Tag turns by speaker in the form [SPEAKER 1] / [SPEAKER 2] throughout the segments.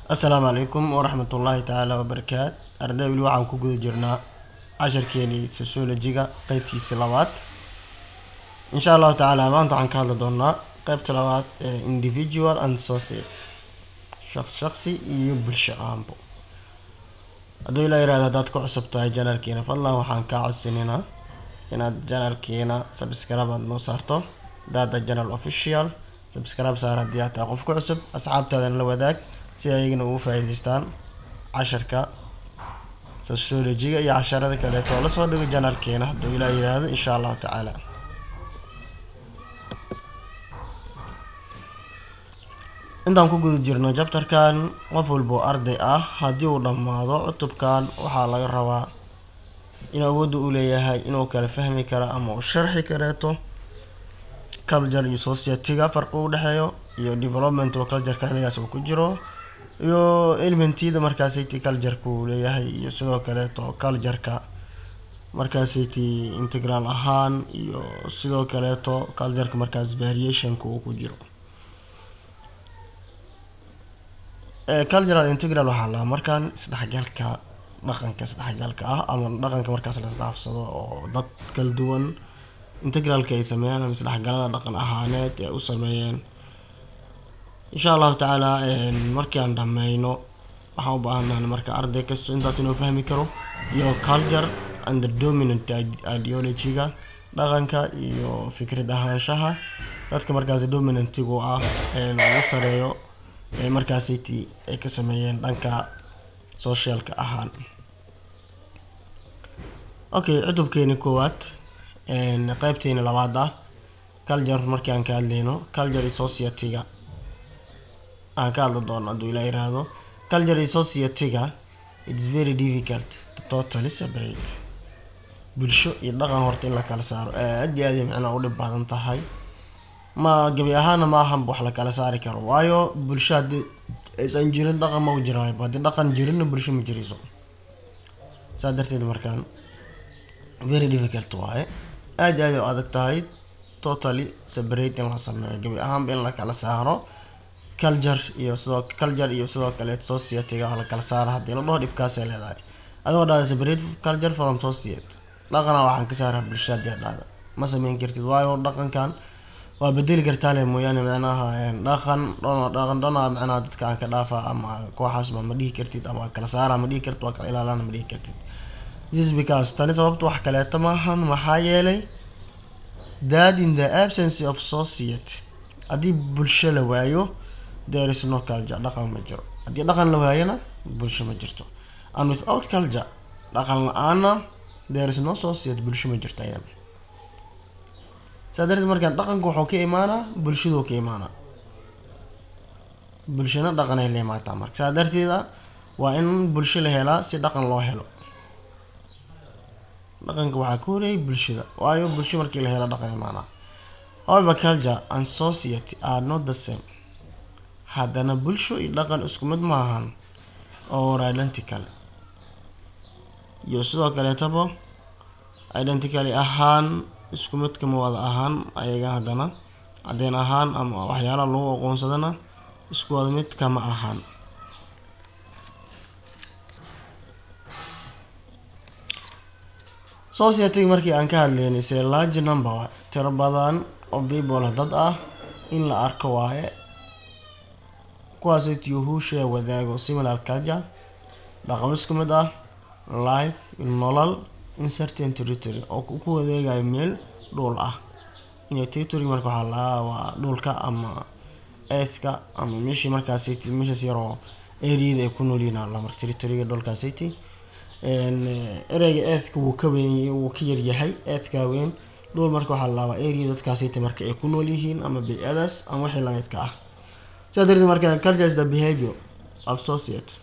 [SPEAKER 1] assalaamu calaykum waraxmatullaahi tacaala wabarakaat arday weli waxaan ku guda jirnaa casharkeenii sociologiga qeybtiisii labaad insha allahu tacaala maanta waxaan ka hadli doonaa qeybta labaad ee individual and society shaqs shaqsi iyo bulsho ahaanbo hadduu ilaa yirahdo haddaad ku cusub tahay janaalkiina fadlan waxaan kaa codsanaynaa inaad janaalkiina subscribe aad noo saarto dada janal official subscribe saar haddii aad tahay qof ku cusub asxaabtaadana la wadaag si ayagana ugu faa'iidaystaan casharka sociologiga iyo casharada kaleeto oo lasoo dhigo janaalkeena hadduu ilaa yiraahdo insha allahu tacaala intaan ku guda jirno jabtarkan qof walbo arday ah haddii uu dhammaado cutubkan waxaa laga rabaa inuu awoodda u leeyahay inuu kala fahmi karo ama uu sharxi kareeto culture iyo society-ga farqi u dhexeeyo iyo development oo cultureka xiligaas uu ku jiro iyo elementida markaasayt cultureka uu leeyahay iyo sidoo kaleeto cultureka markaasayt integral ahaan iyo sidoo kaleeto cultureka markaas variationka uu ku jiro cultural integral waxaa lahaa markaan isdhexgalka dhaqanka isdhexgalka ah ama dhaqanka markaas la isdhaafsado oo dad kala duwan integralka ay sameeyaan ama isdhexgalada dhaqan ahaaneed ee u sameeyeen insha allahu tacaala markii aan dhameyno waxaan u baahannahay marka arday kasto intaas inuu fahmi karo iyo culture and the dominant ideology-ga dhaqanka iyo fikrad ahaanshaha dadka markaas dominantigu ah ugu sareeyo ee markaasiti ay ka sameeyeen dhanka socialka ahaan okay cutubkeeni koowaad qeybteeni labaad ah culture markii aan ka hadleyno culture society-ga aan ka hadli doono hadduu ilaa yiraahdo culture society-ga its very difficult to totally separate bulsho iyo dhaqan horta in la kala saaro aad iyo aad ay macnaa u dhib badan tahay ma gabi ahaana ma ahanba wax la kala saari karo waayo bulsho haddii aysan jirin dhaqan ma u jiraayo haddii dhaqan jirinna bulsho ma jirayso saa darteed markaan very difficult waaye aad aad u adag tahay totally separate in la sameeyo gabi ahaanba in la kala saaro culture iyo sidoo culture iyo sidoo kale society-ga la kala saaro haddii la dhaho dhibkaasay leedahay adigoo dhahda separate culture from society dhaqana waxaan ka saaraa bulsho haddii dhahda ma sameyn kartid waayo dhaqankan waa bedeli kartaa le mooyaane macnaha dhaqan dhono dhaqan dhona macnaha dadka aan ka dhaafa ama kooxaasma ma dhihi kartid ama kala saara ma dhihi kartid waa kala ilaalana ma dhihi kartid this because tani sababta wax kaleeto maahan maxaa yeelay that in the absence of society haddii bulsho la waayo there is no culture dhaqan ma jiro haddii dhaqan la waayona bulsho ma jirto and without culture dhaqan la-aana there is no society bulsho ma jirto ayada saa darteed markaan dhaqanka wuxuu ka imaanaa bulshaduu ka imaanaa bulshana dhaqanay la imaataa marka saa darteeda waa in bulsho la helaa si dhaqan loo helo dhaqanka waxaa ka horeeyay bulshada waayo bulsho markii la helo dhaqan imaanaa however culture and society are not the same haddana bulsho iyo dhaqan isku mid ma ahan or identical iyo sidoo kaleetaba identically ahaan isku mid kama wada ahaan ayaga haddana cadeen ahaan ama waxyaalaha lagu aqoonsadana isku wada mid kama ahaan society markii aan ka hadleynay se large number tiro badan oo people dad ah in la arko waaye kuwaasay tiyuhuusha wadaago similar culture dhaqamo isku mid ah life nolol in certain territory oo ku wadeegayo meel dhul ah inay territory marka waxaa lahaa waa dhulka ama eethka ama meeshii markaasayt meeshaas yaroo areada ay ku noolyihin alla marka territoryga dhulkaasayty ereyga eethka wuu ka weyn wuu ka yaryahay eethka weyn dhul marka waxaa lalaabaa area dadkaasayta marka ay ku nool yihiin ama bay-adaas ama wixii lamidka ah sidaa darteed marka culture is the behavior of society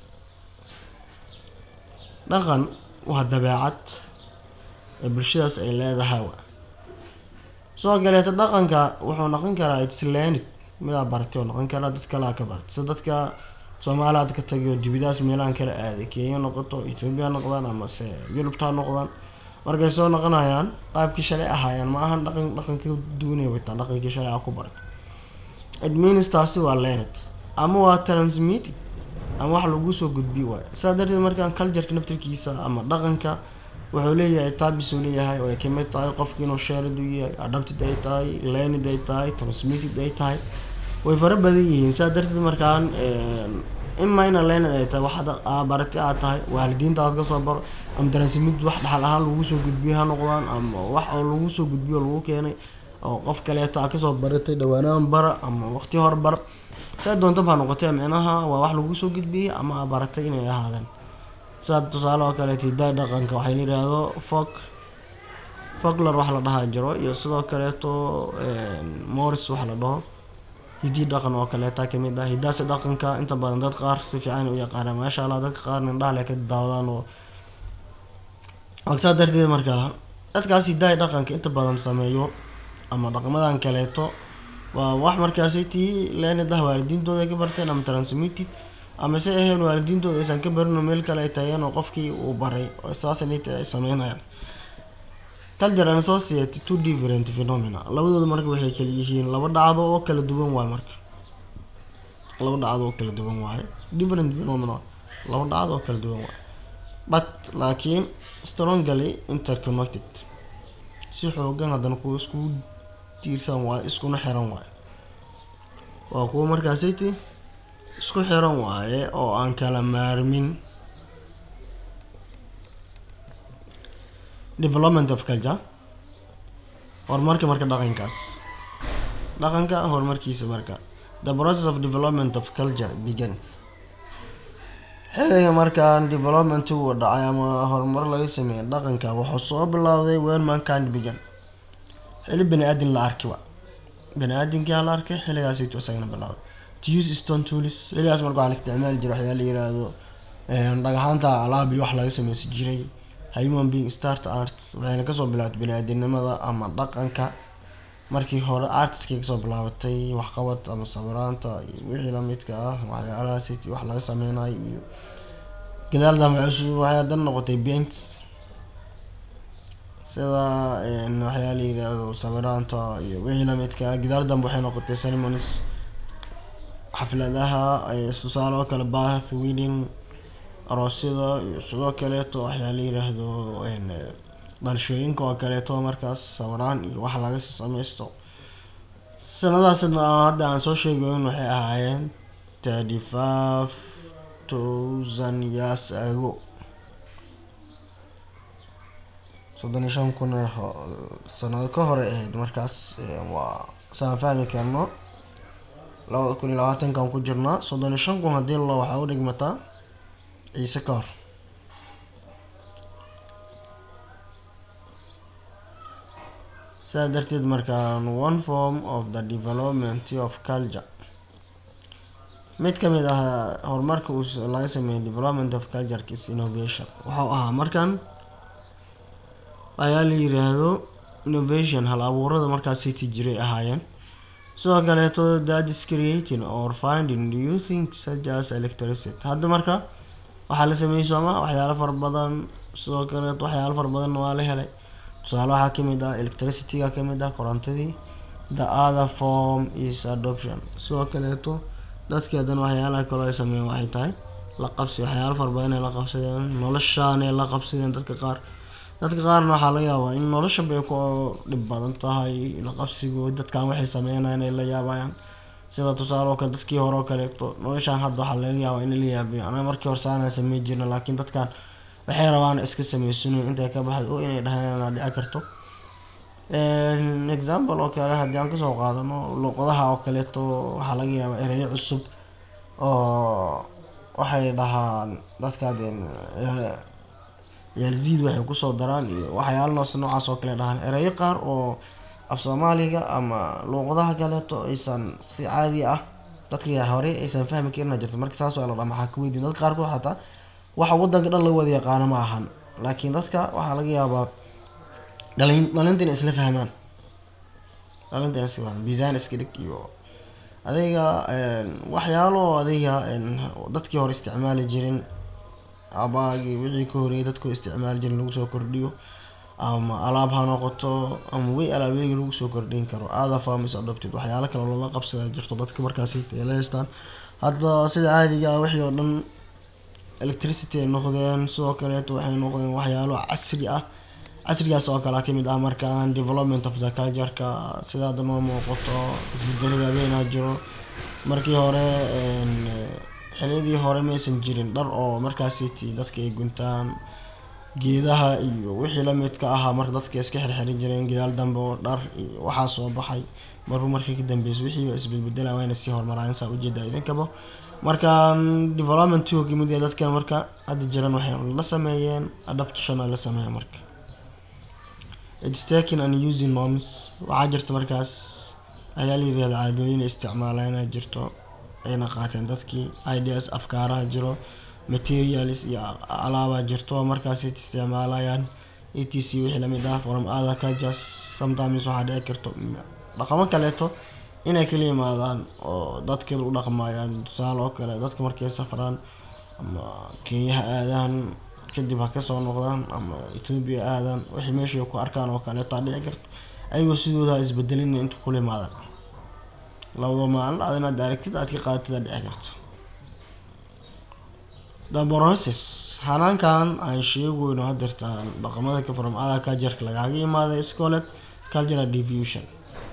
[SPEAKER 1] dhaqan waa dabeecad ee bulshadaas ay leedahay soo galeeto dhaqanka wuxuu noqon karaa islanic midaa baratay oo noqon karaa dad kalea ka bartay sida dadka soomaaliya ad ka tagiyo dibidaas meelahan kala aaday kenya noqoto ethoobia noqdaan amase yurubta noqdaan markay soo noqonayaan qaabkii shalay ahaayeen ma ahan dhaqan dhaqanka duunay wataa dhaqankii shalay a ku baratay it means taasi waa lenet ama waa transmitting ama wax lagu soo gudbiyo waayo sidaa darteed markaan cultureka naftirkiisa ama dhaqanka wuxuu leeyahay taabis uu leeyahay oo ay kamid tahay qofki inuu shared u yahay adapted ay tahay learned ay tahay transmitted ay tahay way fara badan yihiin sidaa darteed markaan ima ina learned ay tahay waxaad barati aad tahay waalidiinta aad kasoo baro ama transmitted wax dhaxal ahaan lagu soo gudbiyo ha noqdaan ama wax oo lagu soo gudbiyo lagu keenay oo qof kaleeto aa kasoo baratay dhawaanaan bara ama waqti hor bar saa doonta baa noqotee micnaha waa wax lagu soo gudbiyey ama aa baratay inay ahaadeen sidaa tusaale oo kaleeto hidaa dhaqanka waxay la yidhaahdo folk folklor wax la dhahaa jiro iyo sidoo kaleeto morris wax la dhaho hidii dhaqan oo kaleeta kamid ah hidaasi dhaqanka inta badan dad qaar si fiican u yaqaanaan maasha allah dadka qaarna indhaha le ka daawadaan oo saa darteed markaa dadkaas hidaha dhaqanka inta badan sameeyo ama dhaqmadan kaleeto waa wax markaasi tii leenid ah waalidiintooda ay ka barteen ama transmitted ama se aheen waalidiintooda aysan ka barin oo meel kale ay taageen oo qofkii uu baray saasnit ay sameynayaan culture and society two different phenomena labadooda marka waxay kala yihiin laba dhacdo oo kala duwan waaye marka laba dhacdo oo kala duwan waaye different phenomena laba dhacdo oo kala duwan waaye but laakiin strongly interconnected si xoogan haddana kuwa iskugu tiirsan waaye iskuna xiran waaye waa kuwa markaasiti isku xiran waaye oo aan kala maarmin development of culture horumarka marka dhaqankaas dhaqanka horumarkiisa marka the process of development of culture begins xiliga markaan development uu dhacay ama horumar laga sameeyay dhaqanka wuxuu soo bilowday when mankind began xili bani aadin la arkay wa bani aadinkaa la arkay xiligaasaytu isagana bilowday to use stone tools xiligaas marka waxaa la isticmaali jiray waxyaa la yiraahdo dhagaxaanta alaab iyo wax laga sameysan jiray human being start art waxayna kasoo bilaabatay bani-aadinimada ama dhaqanka markii hore artiskay kasoo bilaabatay waxqabad ama sawiraanta iyo wixii lamidka ah waxyaalahaas wax laga sameynayo iyo gadaal dambe waxay haddana noqotay paints sida waxyaa la yiraahdo sawiraanta iyo wixii lamidka ah gadaal dambe waxay noqotay ceremonies xafladaha tusaale oo kale bath wedding aroosyada iyo sidoo kaleeto waxyaa la yiraahdo dhalashooyinka oo kaleeto markaas sawiraan iyo wax laga sameysto sanadaasna hadda aan soo sheegayn waxay ahaayeen thirty five thousand years ago soddon iyo shan kun sanado ka hore ahayd markaas waa saan fahmi karno labada kun iyo labaatankan ku jirnaa soddon iyo shan kun haddii lo waxaa u dhigmataa ciise ka hor sidaa darteed markaan one form of the development of culture mid kamid ah horumarka uu laga sameeyay development of culture is innovation wuxuu ahaa markan ayaa la yiraahdo innovation hal abuurada markaas city jiray ahaayeen sidoo kaleeto that is creating or finding new things such as electricity hadda marka waxaa la sameeyey sooma waxyaalo fara badan sidoo kaleeto waxyaalo fara badan waa la helay tusaale waxaa kamid ah electricityga kamid ah korontadii the other form is adoption sidoo kaleeto dadkii haddana waxyaalaha kaloo ay sameeyeen waxay tahay la qabsi waxyaalo fara badan ay la qabsadeen noloshaanay la qabsadeen dadka qaar dadka qaarna waxaa laga yaabaa in nolosha bay ku dhib badan tahay la qabsigood dadkan waxay sameynayaan ay la yaabayaan sida tusaale oo kale dadkii hore oo kaleeto noloshaan hadda waxaa laga yaabaa in la yaabiyo anaa markii hore saanaan samey jirna laakiin dadkan waxay rabaan iska sameysano intay ka baxay oo inay dhahaan dhici karto example oo kale haddii aan kasoo qaadano luqadaha oo kaleeto waxaa laga yaabaa ereyo cusub oo waxay dhahaan dadkaad yaalziid waxay kusoo daraan iyo waxyaala noos noocaas oo kale dhahaan ereyo qaar oo af soomaaliga ama luuqadaha kaleeto aysan si caadi ah dadka hore aysan fahmi karin jirto marka saas waa la dhaa maxaa ka weydiin dadka qaarkood xataa waxa wadanka dhan laga wada yaqaano ma ahan laakiin dadka waxaa laga yaabaa dhalin dhalinta inay isla fahmaan dhalinta inay isla fahmaan miisaan iska dhig iyo adayga waxyaalo adayga dadkii hore isticmaali jirin abaagii wixii ka horeeyay dadku isticmaali jirin lagu soo kordhiyo ama alaab ha noqoto ama way alaabeegi lagu soo kordhin karo other farms adopted waxyaalo kale loola qabsada jirto dadka markaasi la haystaan hadda sida caadiga ah wixii oo dhan electricity ay noqdeen sidoo kaleeto waxay noqdeen waxyaalo casri ah casrigaas oo kale kamid ah markaan development of the culture-ka sida hadda noo muuqato isbedelo waaweynaa jiro markii hore xiliyadii hore maysan jirin dhar oo markaasiti dadka ay guntaan geedaha iyo wixii lamidka ahaa marka dadka iska xirxirin jireen gadaal dambe oo dhar iyo waxaa soo baxay marku markii ka dambeysay wixii isbedbedela wayna sii horumaraan saa ujeeda idinkaba markaan developmentu kamid yahay dadkan marka hadda jiran waxay la sameeyeen adaptation ay la sameeyeen marka it's taking and using norms waxaa jirta markaas ayaa la yirahda caadooyin isticmaala inay jirto ayna qaateen dadkii ideas afkaaraha jiro materials iyo alaabaa jirto markaas isticmaalayaan e t c wixii lamid ah from other cultures sometimes waxaa dhici karto dhaqamo kaleeto inay kala yimaadaan oo dadka u dhaqmayaan tusaale oo kale dadka markay safraan ama kenyaha aadaan kadib ha kasoo noqdaan ama ethoobia aadaan wixii meeshay ku arkaan oo kaleeto aa dhici karto ayagoo sidooda isbedelin inta kula yimaadaan labada maalin aad inaad aragtid aad ka qaadatid aa dhici karto the process hanaankan aan sheegayno hadeertaan dhaqamada ka from other culture-ka lagaaga imaaday scolet cultural diffusion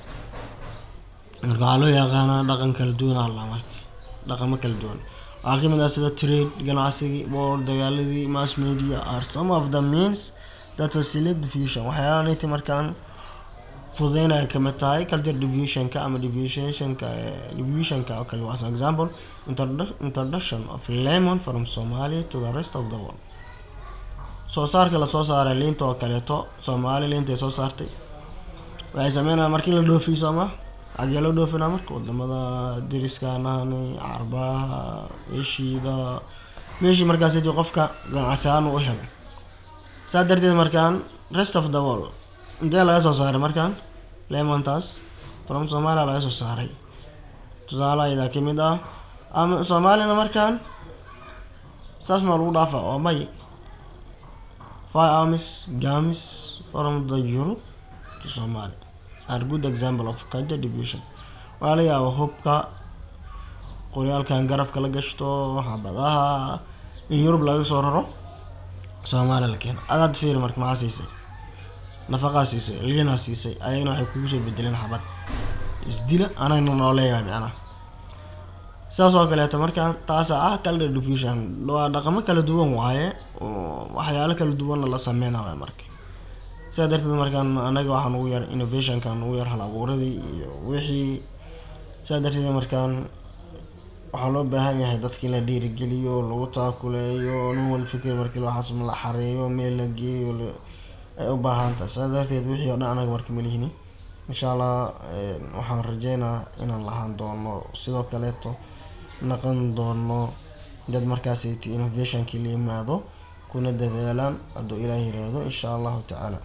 [SPEAKER 1] marka waxaa loo yaqaanaa dhaqan kala duwan alla marka dhaqamo kala duwan waxaa kamid ah sida trade ganacsigii boor dagaaladii mass media are some of the means that facilitate diffusion waxyaala nati markaan fududeynaya kamid tahay culture diffusionka ama diffusionka diffusionka oo kale was an example introduction of lemon from somalia to the rest of the world soo saarka lasoo saaray liinta oo kaleeto soomaali liinta ay soo saartay waxay sameynaya markii la dhoofiyo sooma xagee loo dhoofinaa marka wadamada dariskaanahani carbaha eshiida meeshii markaas qofka ganacsi ahaan u helay saa darteed markaan rest of the world intee laga soo saaray markaan lemontaas from somalia laga soo saaray tusaale aydaa kamid ah ama soomaalina markaan saas maa lagu dhaafa waa may fire armies gamis from the europe to somalia are good example of culture division waxaa la yaaba hubka qoryaalkan garabka la gashto xabadaha in yurub laga soo raro soomaaliya la keeno adaad fiiri marka maxaa siisay nafaqaa siisay liinaa siisay ayagana waxay kugu soo bedeleen xabad isdila anagna noo leeyahay micnaha sidaas oo kaleeto markaan taasa ah culture diffusion waa dhaqamo kala duwan waaye waxyaalo kala duwanna la sameynaya marka sidaa darteed markaan anaga waxaan ugu yar innovationkan ugu yar hal abuuradii iyo wixii sidaa darteed markaan waxaa loo baahan yahay dadka in la dhiirigeliyo lagu taakuleeyo nin wal fikir markii waxaas la xareeyo meel la geeyo ay u baahan tahay sidaa darteed wixii oo dhan anaga marka malihini insha allah waxaan rajeynaa inaan lahaan doono sidoo kaleeto naqan doono dad markaasayt innovationkii la yimaado kuna dadaalaan hadduu ilaah yiraahdo insha allahu tacaala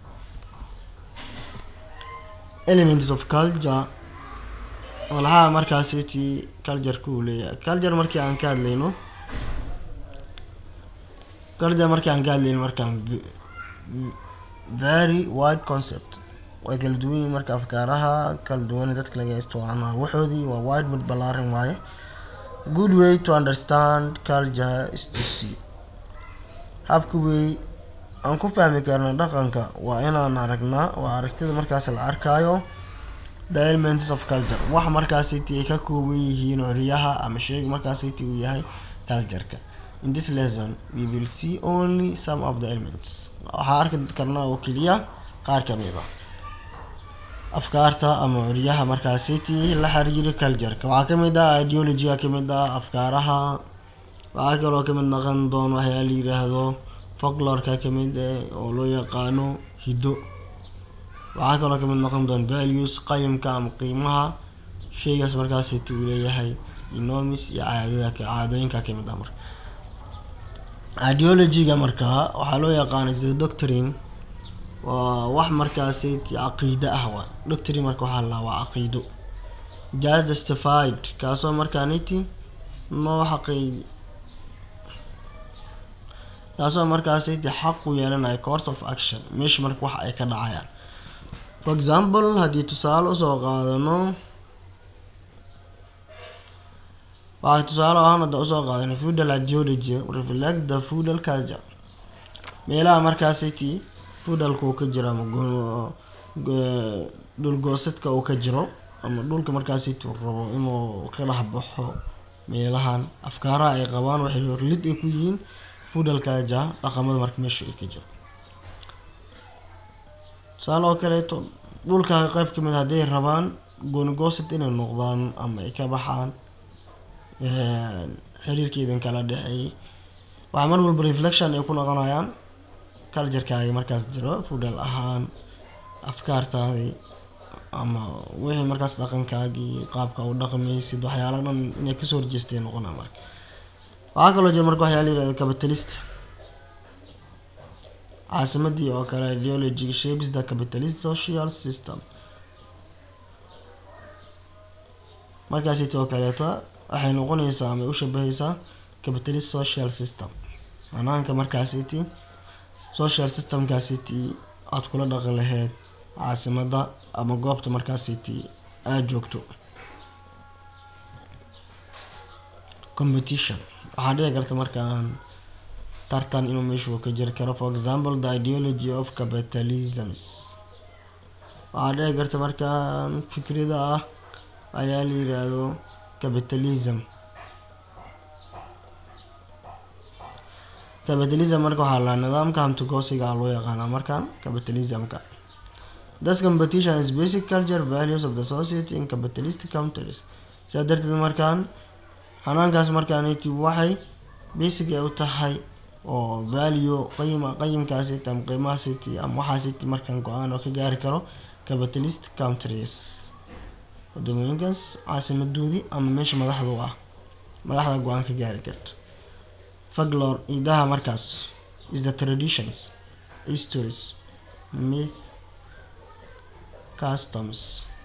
[SPEAKER 1] elements of culture walaha markaasiti cultureka uu leeyahay culture markii aan ka hadlayno culture markii aan ka hadlayno markaan very wide concept way kala duwan yihiin marka afkaaraha kala duwan dadka laga isticmaalo waxoodii waa wide mid ballaaran waaye good way to understand culture is to see habka wey aan ku fahmi karna dhaqanka waa inaan aragnaa waa aragtida markaas la arkaayo the elements of culture wax markaasiti ay ka kooban yihiin xoryaha ama sheega markaasiti uu yahay cultureka in this lesson we will see only some of the elements waxaa arki karnaa oo keliya qaar kamid a afkaarta ama xoryaha markaasiti la xiriiro cultureka waxaa kamid ah ideologyga kamid ah afkaaraha waxaa kaloo kamid naqan doon waxyaa la yiraahdo folklorka kamid oo loo yaqaano hiddo waxaa kaloo kamid noqon doon values qayimka ama qiimaha sheygaas markaasiti uu leeyahay inomis iyo caadada caadooyinka kamid ah marka ideologyga markaa waxaa loo yaqaana sida doctrine waa wax markaasiti caqiide ah waa doctrine marka waxaa la waa caqiido just justified kaasoo markaaniti noo xaqeey kaasoo markaasiti xaq u yeelanaya course of action meesha marka wax ay ka dhacayaan for example haddii tusaale usoo qaadano waxaa tusaale ahaan hadda usoo qaadanay feudal ideology reflect the feudal culture meelaha markaasiti feudalka uu ka jiro ama go- go- dhulgoosadka uu ka jiro ama dhulka markaasiti uu rabo inuu ka dhex baxo meelahan afkaaraha ay qabaan waxay horlid ay ku yihiin feudal culture dhaqamada marka meesha ay ka jiro tusaale oo kaleeto dhulka qayb kamid hadday rabaan goonigoosad inay noqdaan ama ay ka baxaan xiriirkeedan kala dhexeeyay waxaa mar walba reflection ay ku noqonayaan culturekaagi markaas jiro feudal ahaan afkaartaadii ama wixii markaas dhaqankaagii qaabka u dhaqmaysid waxyaala dhan inay kasoo horjeestay noqonaa marka waxaa kaloo jira marka waxyaa la yirahda capitalist caasimadii oo kale ideology shapes the capitalist social system markaasiti oo kaleeto waxay noqonaysaa ama u shabahaysaa capitalist social system banaanka markaasiti social systemkaasiti aada kula dhaqan laheyd caasimada ama goobta markaasiti aada joogto competition waxaa dhici karta markaan tartan inuu meeshu ka jiri karo for example the ideology of capitalisms waxaa dhici karta markaan fikrida ah ayaa la yiraahdo capitalism capitalism marka waxaa la nidaamka hamtigoosiga ah loo yaqaanaa markaan capitalismka this competition is basic culture values of the society in capitalistic countries sidaa darteed markaan hanaankaas markaaniti waxay basic ay u tahay oo value qayima qayimkaasiti ama qiimahaasiti ama waxaasiti markaan go-aan oo ka gaari karo capitalist countries wadamooyinkaas caasimadoodii ama meesha madaxdu ah madaxda go-aan ka gaari karto faglor idaha markaas is the traditions histories myth customs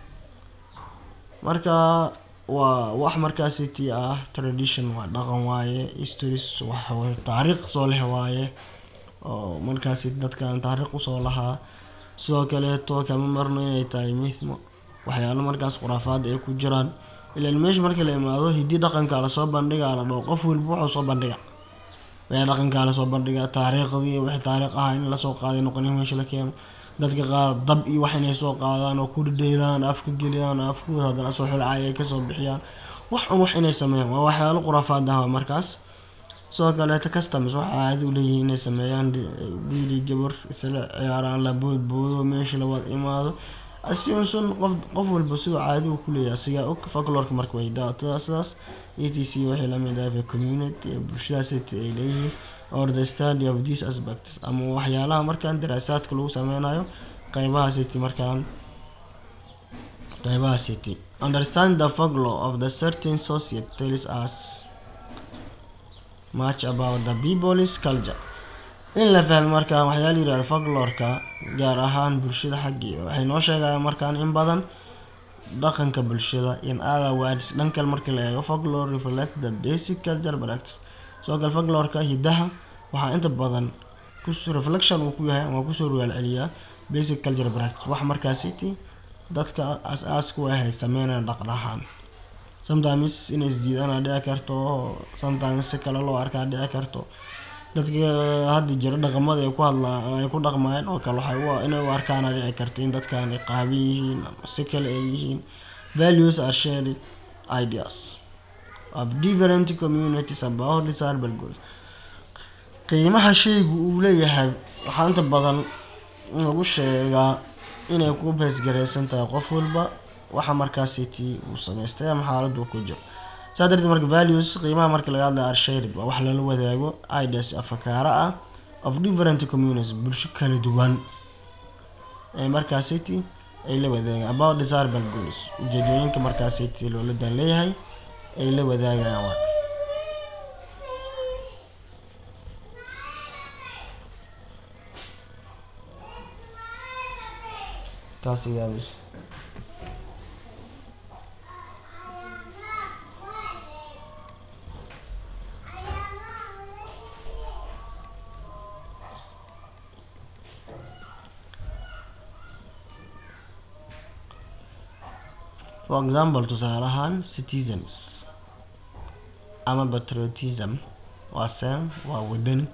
[SPEAKER 1] marka waa wax markaasiti ah tradition waa dhaqan waaye histories wax taariikh soo leh waaye oo markaasi dadkan taariikh usoo lahaa sidoo kaleeto kama marno inay tahay mithmo waxyaalo markaas khuraafaad ay ku jiraan ilaan meesha markii la imaado hidii dhaqankaa lasoo bandhigaa la dhao qof walba wuxuu soo bandhiga wixii dhaqankaa lasoo bandhiga taariikhdii wixii taariikh ah in lasoo qaaday noqon meesha la keeno dadka qaar dab iyo wax inay soo qaadaan oo ku dhadheelaan afka geliyaan afkooda haddana soo xulcay ay kasoo bixiyaan wax un wax inay sameeyaan waa waxyaalo khuraafaad ah markaas sidoo kaleeto customs waxa caadi u leeyihiin inay sameeyaan wiili gabar isla ciyaaraan la boodboodo meesha la wada imaado asiunsun qof qof walba sidoo caadi uu kuleeyahay asigaa og folklorka marka way daatada sidaas e t c waxay lamid ahay community ee bulshadaasiti ay leeyihiin or the study of these aspects ama waxyaalaha markaan daraasaadka lagu sameynayo qeybaha city markaan qeybaha city understand the folklore of the certain society tells us much about the people's culture in la fahmo markaan waxyaala yirahda folklorka gaar ahaan bulshada xaggeeda waxay noo sheegayaan markaan in badan dhaqanka bulshada in other words dhankal marka la eego folklore reflect the basic culture practice sidoo kale folklorka hidaha waxaa inta badan kus reflection uu ku yahay ama kusoo rugaal celiyaa basic culture practice wax markaasiti dadka as-aaska u ahay sameynaya dhaqdhahaan sometimes inay isdiidana dhici karto sometimes si kale loo arkaa dhici karto dadka hadda jira dhaqamada ay ku hadlaa ay ku dhaqmayeen oo kale waxay u inay u arkaana dhici karto in dadkan ay qaaban yihiin ama si kale ay yihiin values are shared ideas of different communities about desirable goods qiimaha shaygu uu leeyahay waxaa inta badan lagu sheegaa inay ku beesgaraysan tahay qof walba waxa markaasiti uu samaystay ama xaaladu ku jiro saa darteed marka values qiimaha marka laga hadlaya arshared waa wax lala wadaago ideas afakaara ah of different communities bulsho kala duwan ee markaasiti ay la wadaagaan about desirable goals ujeedooyinka markaasiti loola dan leeyahay ay la wadaagayaan waa kaasi gaabis for example tusaale ahaan citizens ama patriotism waa same waa wadani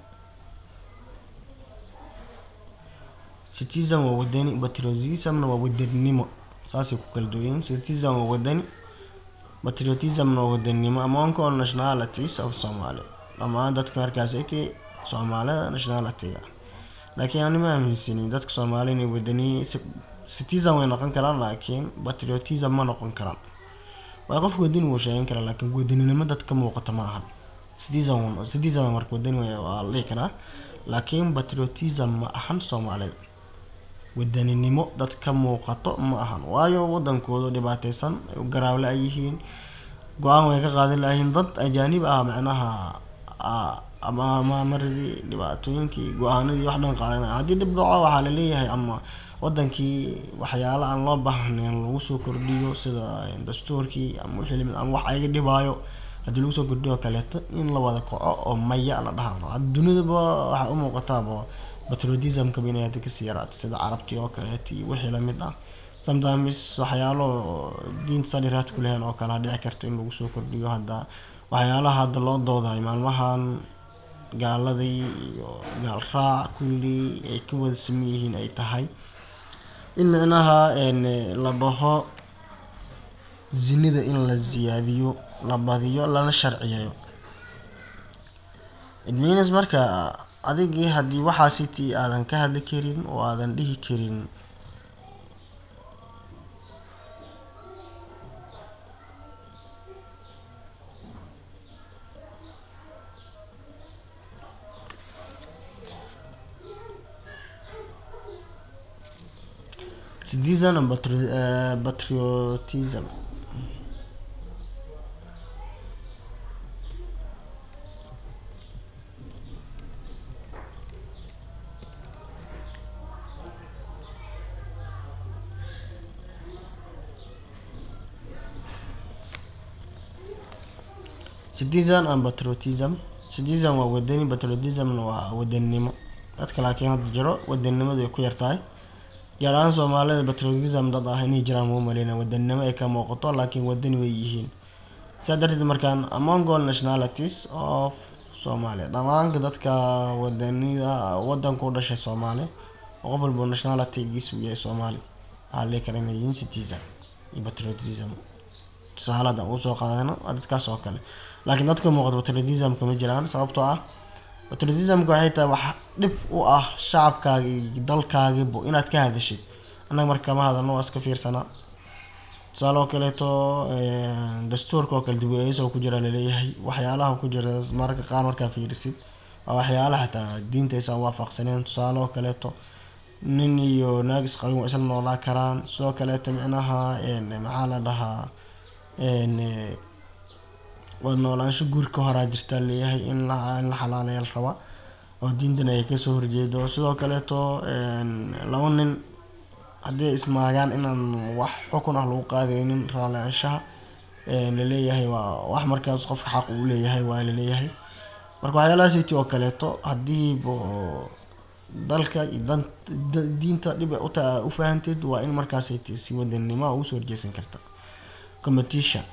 [SPEAKER 1] citizen waa wadani patriotismna waa wadaninimo saasay ku kala duwan yihiin citizen waa wadani patriotismna waa wadaninimo among all nationalities of Somalia dhammaan dadka markaas ay tahay soomaalida nationalityga laakiin ani ma aaminsani dadka soomaali inay wadani citizen way noqon karaan laakiin patriotism ma noqon karaan waa qof wadani wuu sheegan karaa laakiin wadaninimo dadka muuqata ma ahan citizen citizen marka wadani waa la dhihi karaa laakiin patriotism ma ahan soomaalida wadaninimo dad ka muuqato ma ahan waayo wadankooda dhibaateysan garaable ay yihiin go-aan way ka qaadan lahayn dad ajaanib ah macnaha ama maamaradii dhibaatooyinkii go-aanadii wax dhan qaadanaya haddii dhib dhaco waxaa laleeyahay ama wadankii waxyaala aan loo baahnayn lagu soo kordhiyo sida dastuurkii ama wixii lamid ama wax ayaga dhibaayo haddii lagu soo kordhiyo kaleeto in la wada kaco oo maya la dhaha dunidaba waxaa u muuqataaba patriotismkaba inay hadda kasii yaraata sida carabtii oo kaleeto iyo wixii lamid ah sometimes waxyaalo diinta sadiraad ku lehen oo kale dhici karta in lagu soo kordhiyo hadda waxyaalaha hadda loo doodayo maalmahan gaaladii iyo gaal raac kulli ay ka wada saman yihiin ay tahay in micnaha la dhaho zinida in la siyaadiyo la badiyo lana sharciyeeyo idminas marka adigii haddii waxaasiti aadan ka hadli karin oo aadan dhihi karin citizen and patri- uh, patriotism citizen and patriotism citizen waa wadani patriotismna waa wadaninimo dadka laakiin hadda jiro wadaninimadu ay ku yartahay gaar ahaan soomaalida patriotism dad ah inay jiraan mau maleyna wadaninimo ay ka muuqato laakiin wadani way yihiin sidaa darteed markaan among all nationalities of Somalia dhamaanka dadka wadanida wadanka u dhashay Soomaali oo qof walba nationalitygiisu yahay Soomaali waxaa la kala inay yihiin citizen iyo patriotism tusaale haddaan usoo qaadano waa dadkaas oo kale laakiin dadka muuqata patriotismka ma jiraan sababtoo ah patriotismka waxay tahay wax dhib u ah shacabkaaga iyo dalkaagiibo inaad ka hadashid annaga marka kama hadalno waa iska fiirsanaa tusaale oo kaleeto dastuurka oo kale dib u eegis oo ku jira laleeyahay waxyaalaha ku jira mararka qaar markaa fiirisid waa waxyaalaha xataa diinta aysan waafaqsaneen tusaale oo kaleeto nin iyo naag isqabin waa isla noolaa karaan sidoo kaleeto micnaha maxaa la dhahaa wada noolaansho guurka horaa jirtaa leeyahay in la in la xalaaleeya la rabaa oo diintan ay kasoo horjeedo sidoo kaleeto laba nin haddii ay ismaagaan inaan wax xukun ah lagu qaadaynin raalaanshaha laleeyahay waa wax markaas qofka xaq uu leeyahay waa laleeyahay marka waxyaalaha city oo kaleeto hadiiba dalka iyo dan diinta dhib uta u fahanteed waa in markaasay t si wadanimo ugu soo horjeesan karta competition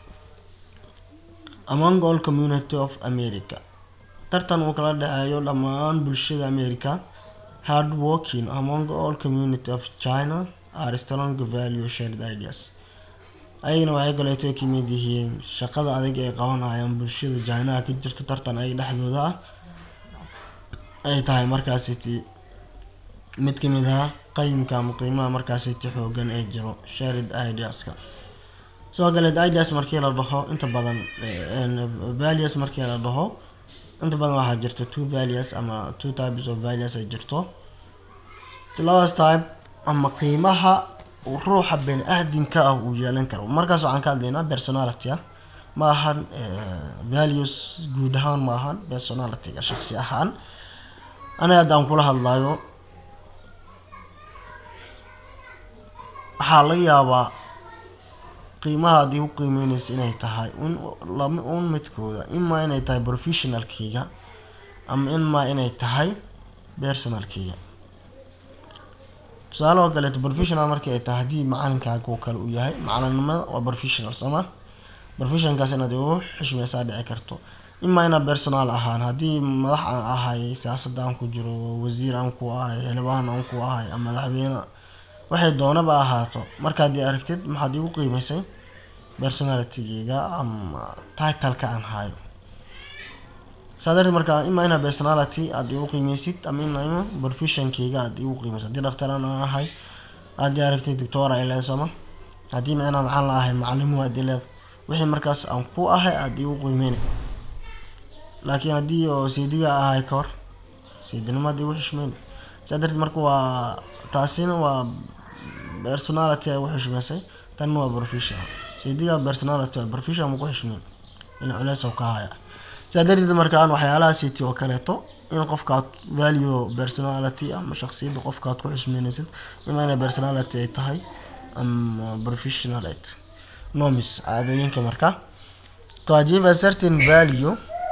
[SPEAKER 1] among all community of america tartan uu kala dhexeeyo dhammaan bulshada america hard working among all community of china are strong value shared ideas ayagana waxay kaleeto kamid yihiin shaqada adag ay qabanayaan bulshada chinaha ka jirto tartan ay dhexdooda ah ay tahay markaasiti mid kamid ah qayimka ama qiimaha markaasiti xoogan ee jiro shared ideaska sidoo kale ideas markii la dhaho inta badan values markii la dhaho inta badan waxaa jirta two values ama two types of values ay jirto labadaas type ama qiimaha uu ruuxa bani aadinka ah uu yeelan karo markaas waxaan ka hadlaynaa personality ah ma ahan values guud ahaan ma ahan personalityga shaqsi ahaan aniga hadda aan kula hadlayo waxaa laga yaabaa qiimaha haddii u qiimeyneysa inay tahay un lama un midkooda imaa inay tahay professionalkeyga ama imaa inay tahay personalkeyga tusaale oo kaleeto professional markii ay tahay haddii macalinkaaga oo kale uu yahay macalinimada waa professional sooma professionkaas inaad igu xushmeysaa dhici karto imaa inaad personal ahaan haddii madax aan ahay siyaasadda aan ku jiro wasiir aan ku ahay xildhibaan aan ku ahay ama madaxweyne waxay doonaba ahaato markaad i aragtid maxaad igu qiimeysay personalitygeyga ama titleka aan hayo saa darteed markaa imaa inaa personality aada igu qiimeysid ama ina professionkeyga aada igu qiimeysid haddii dhaktaraan aan ahay aad i aragtid doctor ay leedahay sooma haddii micnaa maxaan la ahay macalimu aad i leedahay wixii markaas aan ku ahay aada igu qiimeyn laakiin haddii oo seediga ahay ka hor seedinimo aad igu xushmeyn saa darteed marka waa taasina waa personality ay ugu xushmeysay tanna waa professional seediga personality waa professional ma ku xushmeyn in culeys oo ka haya saa darteed markaan waxyaalaha city oo kaleeto in qofkaad value personality ama shaksiyadda qofkaad ku xusmeynaysid ima inay personality ay tahay ama professionalite nomis caadooyinka marka to achieve a certain value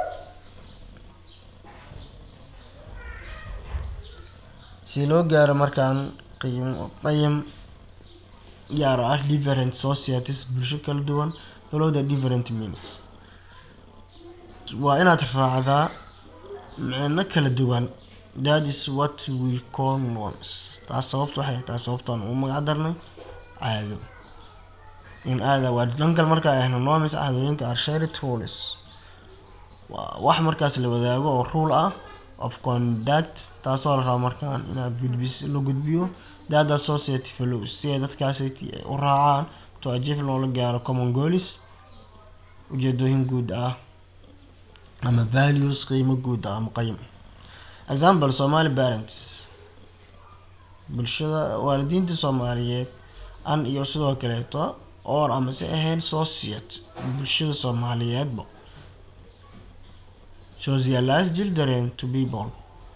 [SPEAKER 1] si loo gaaro markaan qiim qayim gaar ah different societies bulsho kala duwan follow the different means waa inaad raacdaa micno kala duwan that is what we call norms taas sababta waxay tahay sababtaan u magac darnay caado in aada waa dhankal markaa ahno norms caadooyinka are shared rules waa wax markaas la wadaago oo rule ah of conduct taasoo la raba markaan inaad gudbis la gudbiyo dada society follows si ay dadkaas u raacaan to achieve loola gaaro common goals ujeedooyin guud ah ama values qiimo guud ah ama qayim example somali parents bulshada waalidiinta soomaaliyeed an iyo sidoo kaleeto or ama si ahayn society bulshada soomaaliyeedba socialize children to people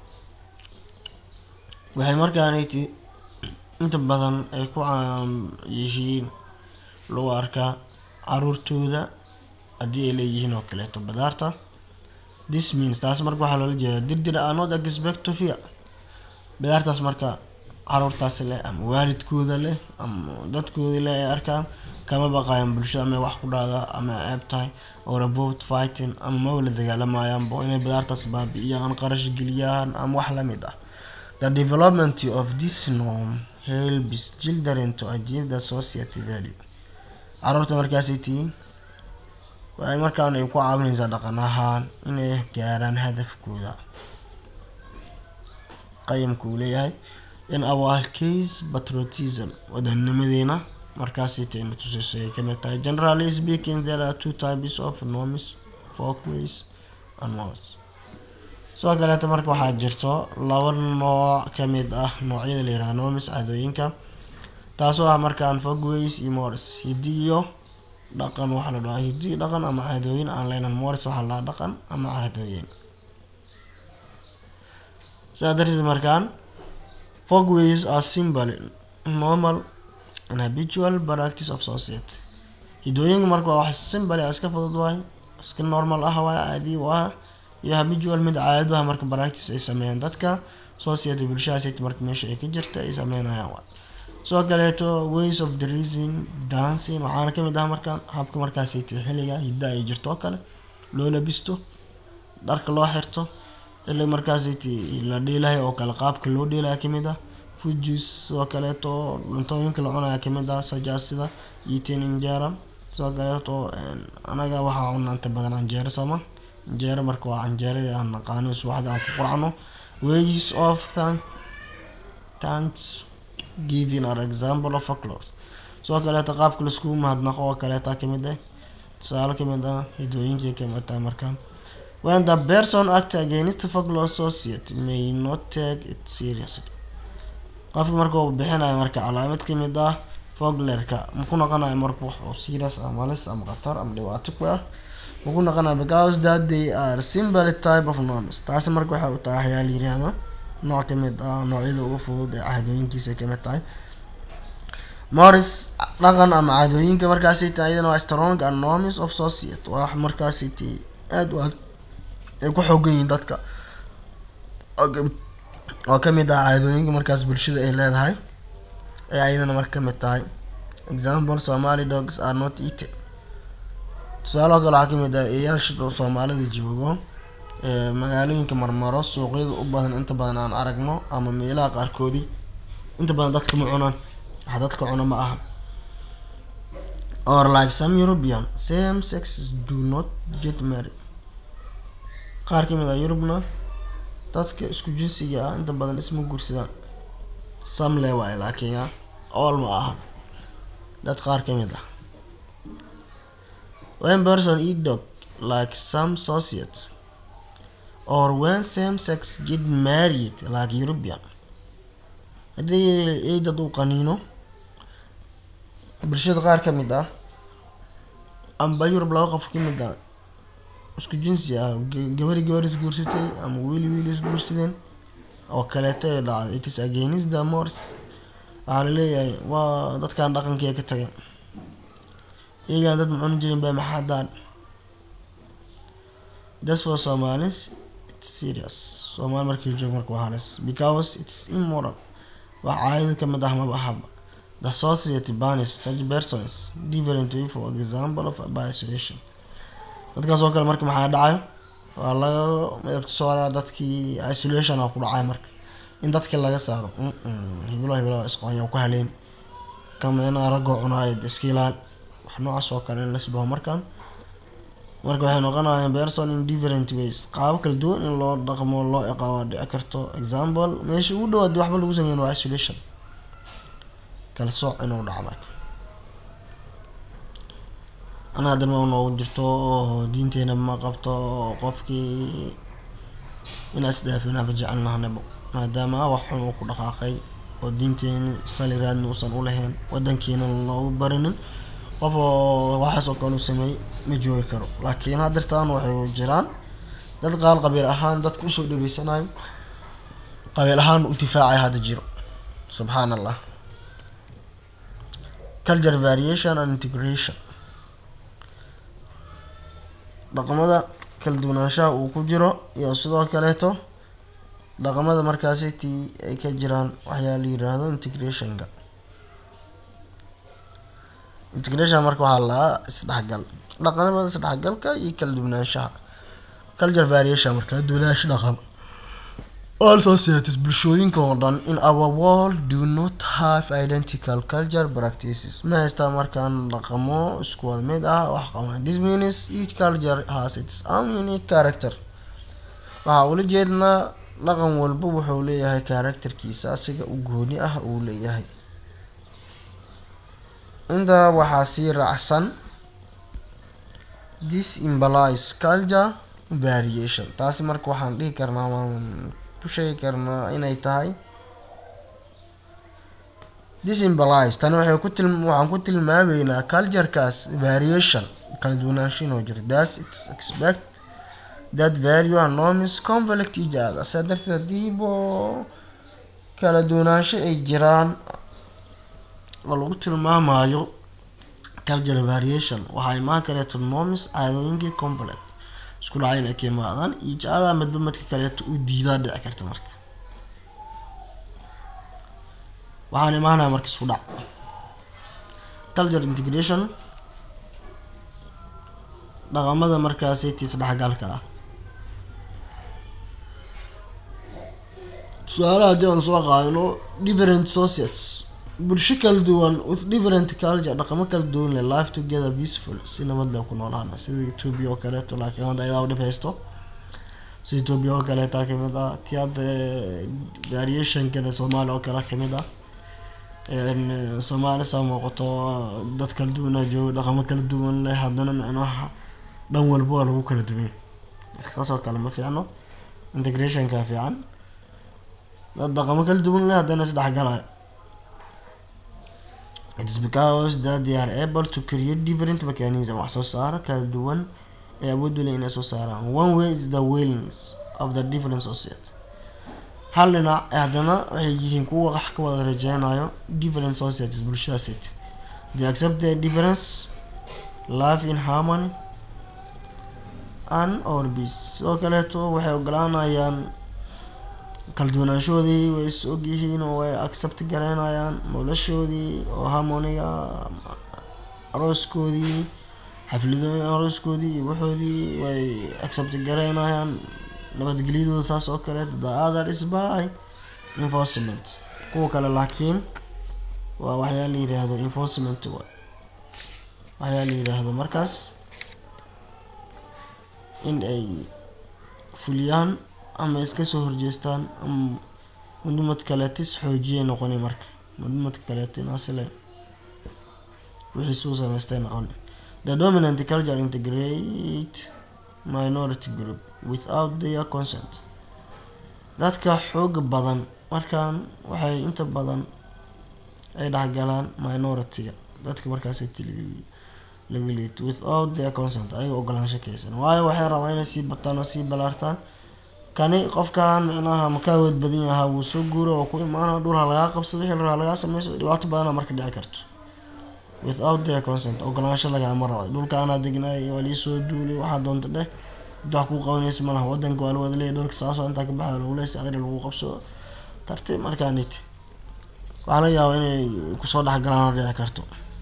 [SPEAKER 1] waxay markaanati inta badan ay ku caam yihiin lagu arkaa caruurtooda haddii ay leeyihiin oo kaleeto badaarta this means taas marka waxaa loola jeeda dirdir are not expect to fear badaartaas marka caruurtaas leh ama waalidkooda leh ama dadkooda leh ay arkaan kama baqayan bulshada ama wax ku dhacda ama ceeb tahay or about fighting ama ma wala dagaalamayaanbo inay badaartaas baabi-iyaan qarash geliyaan ama wax lamid ah the development of this norm helps children to achieve the society value caruurta markaasay tihiin waxay markaan ay ku caawinaysaa dhaqan ahaan inay gaaraan hadafkooda qayamka uu leeyahay in our case patriotism wadanimadeena markaasay tayna tusayso ay kamid tahay generally speaking there are two types of norms folkways and norms sidoo kaleeta marka waxaa jirto laba nooc kamid ah noocyada la yiraha norms caadooyinka taasoo ah markaan folkways iyo mors hidi iyo dhaqan waxaa la dhahaa hidi dhaqan ama caadooyin aan leynan mors waxaa la dhahaa dhaqan ama caadooyin sidaa darteed markaan folkways are symbol normal and habitual practice of society hidooyinka marka waa wax simbal iska fudud waay iska normal ah waay caadi u ah iyo habitual mid caado ah marka practice ay sameeyaan dadka society bulshadaas marka meesha ay ka jirta ay sameynayaan waay sidoo kaleeto ways of the reason dancing waxaana kamid ah markaan habka markaasay tahay xilliga hidda ay jirto oo kale loo labisto dharka loo xirto xilli markaasay tahay la dhiilahay oo kale qaabka loo dhiilaya kamid ah fujis sidoo kaleeto cuntooyinka la cunaya kamid ah sajaasida eating injera sidoo kaleeto anaga waxaa cunaa inta badan canjeero sooma canjeero marka waa canjeerada aan naqaano subaxda aan ku quracno ways of thank thanks giving are example of folklore sidoo kaleeto qaabka laiskugu mahadnaqo oo kaleeta kamid ah tusaale kamid ah hidooyinkii kamid tahay markaan when the person act against folklore society may not take it seriously qofka marka uu bixinayo marka calaamad kamid ah foglerka maku noqonayo marka wax oo serious ama halis ama khatar ama dhibaato ku ah maku noqonayo because that they are simple type of norms taasi marka waxay u tahay waxyaa la yiraahdo nooc kamid ah noocyada ugu fudud ee caadooyinkiisa kamid tahay morris dhaqan ama caadooyinka markaasay tahay iyadana waa strong and norms of society waa markaasay tahay aada u ay ku xoogan yihiin dadka oo kamid ah caadooyinka markaas bulshada ay leedahay ee ayadana marka kamid tahay example somali dogs are not eaten tusaalaha kale waxaa kamid ah eeyaasha soomaalida joogo ee magaalooyinka marmaro suuqyada u badan inta badan aan aragno ama meelaha qaarkoodii inta badan dadka ma cunaan wax dadka cuna ma aha or like some european same sexes do not get married qaar kamid ah yurubna dadka isku jinsiga ah inta badan isma guursadaan some le waaye laakiin ah all ma aha dad qaar kamid ah when person eat dog like some society or when same sex get married like European haddii ay dad uu qaniino bulshada qaar ka mid ah amba Yurub laba qof ka mid ah isku jinsi ah gabari gabar isguursatay ama wiili wiili isguursadeen oo kaleeto ee dhacday it is against the mores waxaa laleeyahay waa dadkan dhaqankii ka tagay iyagaan dad macuni jirin baa maxaa daan that's for Somalis it's serious Soomaali markii joog marka waa halis because it's immoral wax caadada ka mid ah maba ahaba the society banish such persons different way for example of by isolation dadkaas oo kale marka maxaa dhacayo waa laga midabta sooraa dadkii isolation aa ku dhacay marka in dadka laga saaro hibilo hibilo isqonya ku haleen kameena ragoo cunaayo iska ilaal wax noocaas oo kale in la subaho markaan marka waxay noqonayaan person in different ways qaabo kala duwan in loo dhaqmo loo iqaaba dhici karto example meesha ugu dhawaad waxba lagu sameyn waa isolation kala sooc inuu dhaco marka anaa darma noogu jirto oo diinteena ma qabto oo qofkii inaa isdhaafinaba jecelnahanabo maadaama wax xun uu ku dhaqaaqay oo diinteeni saliraadna uusan u lahayn wadankiina loogu barinin qof oo waxaas oo kale u sameeyey ma joogi karo laakiin haddirtaan waxay jiraan dad qaal qabiil ahaan dadka usoo dhaweysanayo qabiil ahaan u difaacay hadda jiro subxaan allah culture variation and integration dhaqamada kala duwanaanshaha uu ku jiro iyo sidoo kaleeto dhaqamada markaasi tii ay ka jiraan waxyaa la yiraahdo integrationka integration marka waxaa lahaa isdhexgal dhaqamada isdhexgalka iyo kala duwanaanshaha culture variation marka duwanaansho dhaqan all societies bulshooyinka oo dhan in our world do not have identical culture practices ma haystaa markaan dhaqamo isku wada mid ah wax qaban this means each culture has its own unique character waxaa ula jeednaa dhaqan walba wuxuu leeyahay characterkiisa asiga u gooni ah uu leeyahay intaa waxaa sii raacsan this implies culture variation taasi marka waxaan dhihi karnaa waan ku sheegi karnaa inay tahay this implies tani waxay ku til waxaan ku tilmaameynaa culturekaas variation kala duwanaansho inoo jiro thus it's expect that value and norms conflict each other saa darteed hadiibo kala duwanaansho ay jiraan oo lagu tilmaamayo culture variation waxaa imaan kareeto norms caadooyinkii complex isku dhacay inay ka imaadaan each other midba midka kaleeto u diidaa dhici karta marka waxaan imaanaya marka isku dhac culture integration dhaqamada markaasi tii isdhexgalka ah tusaale haddii aan soo qaadano different societies bulsho kala duwan with different culture dhaqamo kala duwan le life together peaceful si nabad leh ku noolaana sida ethiopia oo kaleeto laakiin hadda ayadaa udhib haysto sida ethiopia oo kaleeta kamid ah ti hadda variationkana soomaaliya oo kale kamid ah soomaali saa muuqato dad kala duwana joogo dhaqamo kala duwan leh haddana micnaha dhan walba waa lagu kala duwan marka saas oo kale ma fiicno integrationka fiican dad dhaqamo kala duwan leh haddana isdhexgalayo it is because that they are able to create different mechanism wax soo saaro kala duwan ee awood u leh inay soo saaraan one way is the willingness of the different society hal dhinac haddana waxay yihiin kuwa wax ka wada rajeynayo different societies bulshadaasat they accept their difference life in harmony and or peace sidoo kaleeto waxay ogolaanayaan kala duwanaanshoodii way is ogyihiin oo way accept gareynayaan noloshoodii oo harmoniga arooskoodii xafladooyin arooskoodii iyo waxoodii way accept garaynayaan nabadgelyadooda saas oo kale the other is by enforcement kuwa kale laakiin waa waxyaa la yiraahdo enforcement wa waxyaa la yiraahdo markaas in ay fuliyaan ama iska soo horjeestaan ama mudumad kaleetis xoojiyay noqoni marka mudumad kaleetin asle wixii suu samaystay noqoni the dominant culture integrate minority group without their consent dadka xooga badan markaan waxay inta badan ay dhexgalaan minority-ga dadka markaas laga liito without their consent ayaga ogolaansho kaysan waayo waxay rabaa inay sii bataan oo sii balaartaan kani qofkan micnaha makaawood badan yahaa wuu soo guura oo ku imaana dhul ha lagaa qabsado wixii la lagaa sameyso dhibaato badana marka dhici karto without their consent ogolaansho lagama raba dhulka anaa degnaay waa liisoo duulay waxaa doonta dheh wax kuu qabanaysa malaha wadanka waa lawada leeyahy dhulka saas intaa ka baxay lagu leesa adri lagu qabsado tartiib markaanit waxaa laga yaabaa inay kusoo dhexgalaan oo dhici karto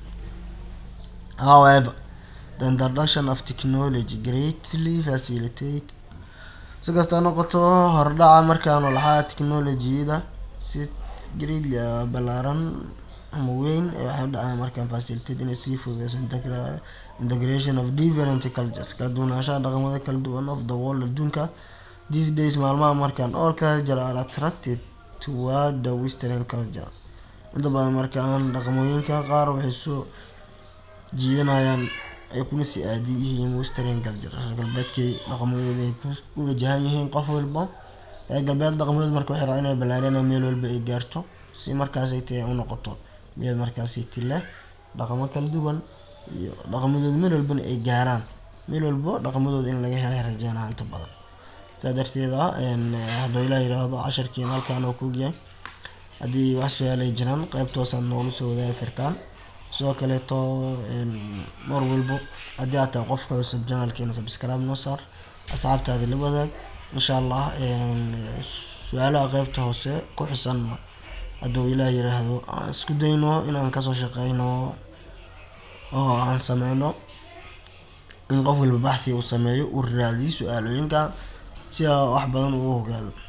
[SPEAKER 1] however the introduction of technology greatly facilitate si kasta noqoto hordhaca markaan lahaa technologiyada si greatly balaaran ama weyn waxay dhacaa markaan facilitate inay sii fududeyso integration of different cultures kala duwanaanshaha dhaqamada kala duwan of the world adduunka these days maalmaha markaan all culture are attracted toward the western culture inta badan markaan dhaqamooyinka qaar waxay soo jiidanayaan ay kuna sii aadi yihiin western culture reer galbeedkay dhaqamadooda ay ku wajahan yihiin qof walba reer galbeed dhaqamadooda marka waxay rabaa inay ballaariyaan meel walba ay gaarto si markaasay tahay u noqoto meel markaasay tile dhaqamo kala duwan iyo dhaqamadooda meel walbana ay gaaraan meel walbo dhaqamadooda in laga helay rajeynaa inta badan saa darteeda hadduu ilaa yiraahdo casharkiina halkaan oo kuogyahay haddii wax su-aalay jiraan qeybtoosaad noogu soo wadaagi kartaan sidoo kaleeto mar walbo haddii aad tahay qofka cusub janalkeena subscribe noo saar asxaabtaadi la wadaag insha allah su-aalaha qeybta hoose ku xusan hadduu ilaah yiraahdo aan isku dayno inaan kasoo shaqeyno oo aan sameyno in qof walba baxthi uu sameeyo uu raadiyo su-aalooyinka si wax badan uu ogaado